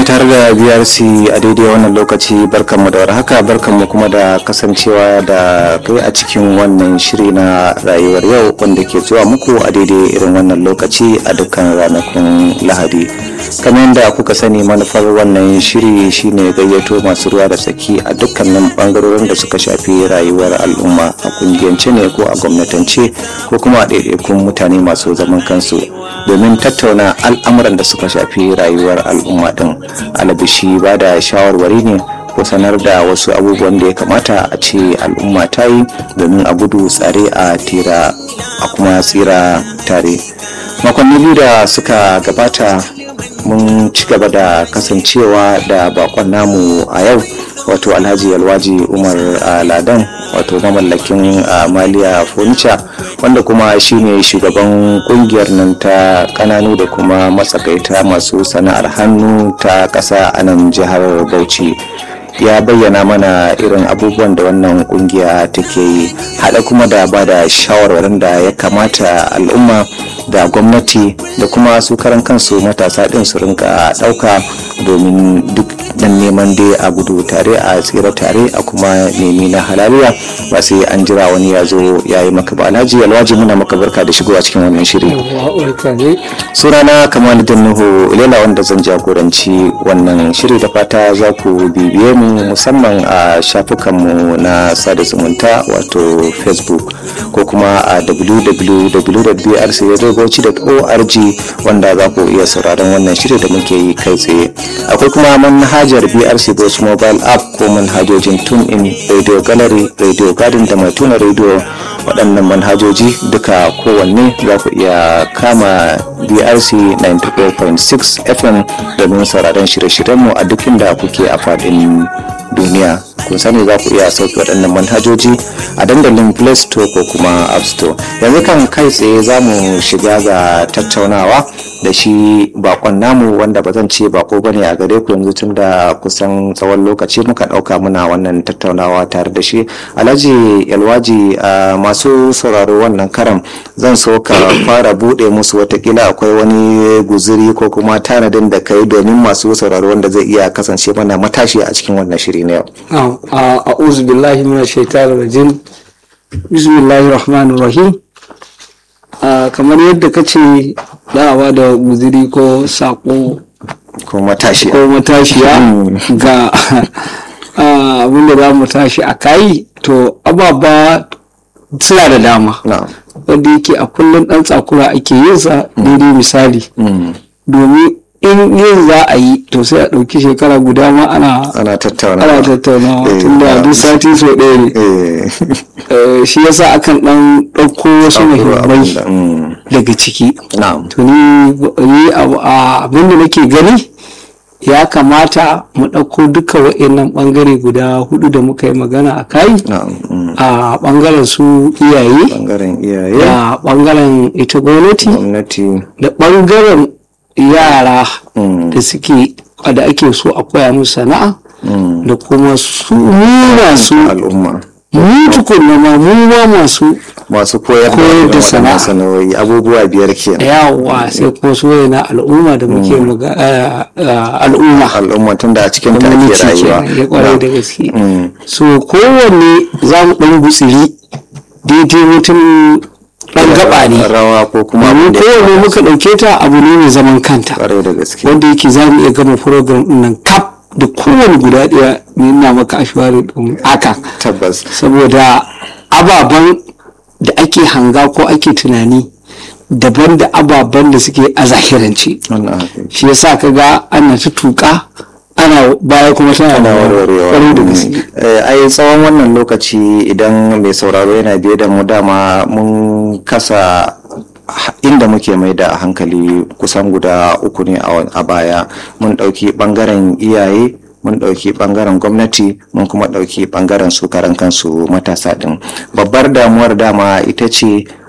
tare da brc a daidai wannan lokaci barkanmu da warhaka barkanmu kuma da kasancewa da kai a cikin wannan shiri na rayuwar yau wanda ke zuwa muku a daidai irin wannan lokaci a dukkan ranakun lahadi kamar yadda kuka sani manufar wannan shiri shine gayyato masu ruwa da tsaki a dukkanin bangarorin da suka shafi rayuwar al'umma a kungiyance ne ko a gwamnatance ko kuma a ɗaiɗaikun mutane masu zaman kansu domin tattauna al'amuran da suka shafi rayuwar al'umma din alabishi ba da shawarwari ne ko sanar da wasu abubuwan da ya kamata a ce al'umma ta yi domin a gudu tsare a tira a kuma tsira tare makonni biyu da suka gabata mun ci gaba da kasancewa da bakon namu a yau wato alhaji alwaji umar ladan wato mamallakin maliya furniture wanda kuma shine shugaban kungiyar nan ta kananu da kuma matsakaita masu sana'ar hannu ta kasa a nan jihar bauchi ya bayyana mana irin abubuwan da wannan kungiya take yi hada kuma da ba da shawarwarin da ya kamata al'umma da gwamnati da kuma su karan kansu matasa din su rinka dauka domin duk dan neman dai a gudu tare a tsira tare a kuma nemi na halaliya ba sai an jira wani ya zo ya yi maka ba alhaji alwaji muna maka barka da shigowa cikin wannan shiri sunana kamal nuhu ilela wanda zan jagoranci wannan shiri da fata za ku bibiye mu musamman a shafukanmu na sada zumunta wato facebook ko kuma a www.brcradiobauchi.org wanda za ku iya sauraron wannan shiri da muke yi kai tsaye akwai kuma manhajar brc bauchi mobile app ko manhajojin tune in radio gallery radio garden da mai tuna radio waɗannan manhajoji duka kowanne za ku iya kama brc 94.6 fm domin sauraron shirye-shiryenmu a duk inda kuke a faɗin duniya kun sani za ku iya sauke waɗannan manhajoji a dandalin play store ko kuma app store yanzu kan kai tsaye za mu shiga ga tattaunawa da shi bakon namu wanda ba zan ce bako bane a gare ku yanzu tun da kusan tsawon lokaci muka ɗauka muna wannan tattaunawa tare da shi alhaji yalwaji masu sauraro wannan karam zan so ka fara buɗe musu watakila akwai wani guziri ko kuma tanadin da kai domin masu sauraro wanda zai iya kasance mana matashi a cikin wannan shiri na yau a'udhu billahi minash shaitanir rajim bismillahir rahmanir rahim kamar yadda ka ce da'awa da guziri ko sako ko matashiya ko matashiya ga abinda za mu tashi a kayi to ababa suna da dama wanda yake a kullum dan tsakura ake yin sa daidai misali domin in yin za a yi to sai a ɗauki shekara guda ma ana ana tattaunawa ana tattaunawa tun da duk sati so ɗaya ne shi yasa akan ɗan ɗauko wasu muhimmai daga ciki to ni abin da nake gani ya kamata mu ɗauko duka wa'annan ɓangare guda hudu da muka yi magana a kai a ɓangaren su iyaye da ɓangaren ita gwamnati da ɓangaren yara da suke da ake so a koya musu sana'a da kuma su masu al'umma mu tukunna ma mu ma masu masu koyar da sana'a sana'o'i abubuwa biyar ke yawa sai kuma su na al'umma da muke al'umma al'umma tun da a cikin ta ake rayuwa ya kwarai da gaske so kowanne za mu dan gutsiri daidai mutum dan gaba ne rawa ko kuma domin kowanne muka ɗauke ta abu ne mai zaman kanta kwarai da gaske wanda yake za mu iya gama program ɗin nan kaf da kowane guda ɗaya ne ina maka ashwari ɗin haka tabbas saboda ababen da ake hanga ko ake tunani daban da ababen da suke a zahirance shi yasa ka ga ana ta tuka ana baya kuma tana ana warwarewa da gaske ai tsawon wannan lokaci idan mai sauraro yana biye da mu dama mun kasa inda muke mai da hankali kusan guda uku ne a baya mun ɗauki ɓangaren iyaye mun ɗauki ɓangaren gwamnati mun kuma ɗauki ɓangaren su karan kansu matasa ɗin babbar damuwar dama ita ce